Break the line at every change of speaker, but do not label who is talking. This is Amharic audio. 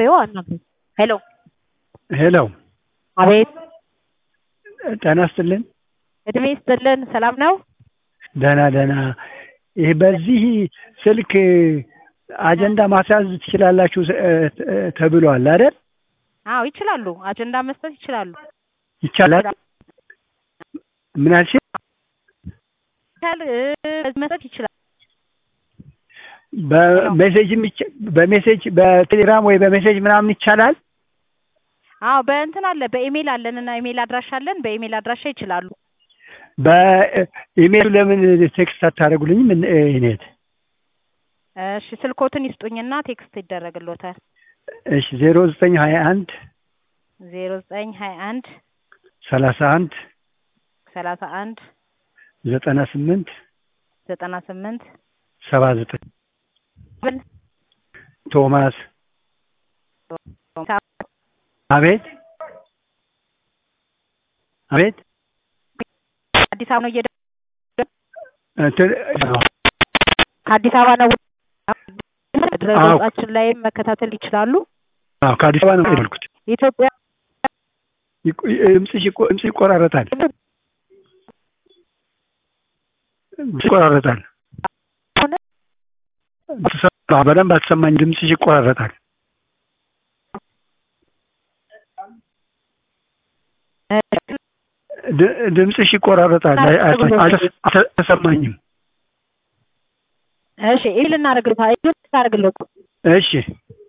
በይው አናግሪው። ሄሎ
ሄሎ
አቤት
ጤና ይስጥልን።
እድሜ ይስጥልን። ሰላም ነው?
ደህና ደህና። ይህ በዚህ ስልክ አጀንዳ ማስያዝ ትችላላችሁ እ- ተብሏል አይደል?
አዎ ይችላሉ። አጀንዳ መስጠት ይችላሉ።
ይቻላል። ምን አልሽ?
ይቻል እ፣ መስጠት ይችላል።
በሜሴጅም ይቻ- በሜሴጅ በቴሌግራም ወይ በሜሴጅ ምናምን ይቻላል።
አዎ በእንትን አለ በኢሜይል አለን እና ኢሜይል አድራሻ አለን። በኢሜይል አድራሻ ይችላሉ።
በኢሜይሉ ለምን ቴክስት አታደርጉልኝም? እን- እኔት
እሺ ስልኮትን ይስጡኝና ቴክስት ይደረግሎታል።
እሺ ዜሮ ዘጠኝ ሀያ አንድ
ዜሮ ዘጠኝ ሀያ አንድ
ሰላሳ አንድ
ሰላሳ አንድ
ዘጠና ስምንት
ዘጠና ስምንት
ሰባ ዘጠኝ ቶማስ አቤት አቤት
አዲስ አበባ ነው እየደ
እንትን
ከአዲስ አበባ ነው ድረገጻችን ላይም መከታተል ይችላሉ።
አዎ ከአዲስ አበባ ነው የደወልኩት።
ኢትዮጵያ
ይቆ- ድምፅሽ ይቆ- ድምፅሽ ይቆራረጣል ድምፅሽ ይቆራረጣል። አትሰማ- በደንብ አትሰማኝ። ድምፅሽ ይቆራረጣል። ድ- ድምፅሽ ይቆራረጣል። አይ- አይ- አልተስ- አልተሰማኝም።
እሺ ኢል እናደርግልታ ኢል እናደርግልታ
እሺ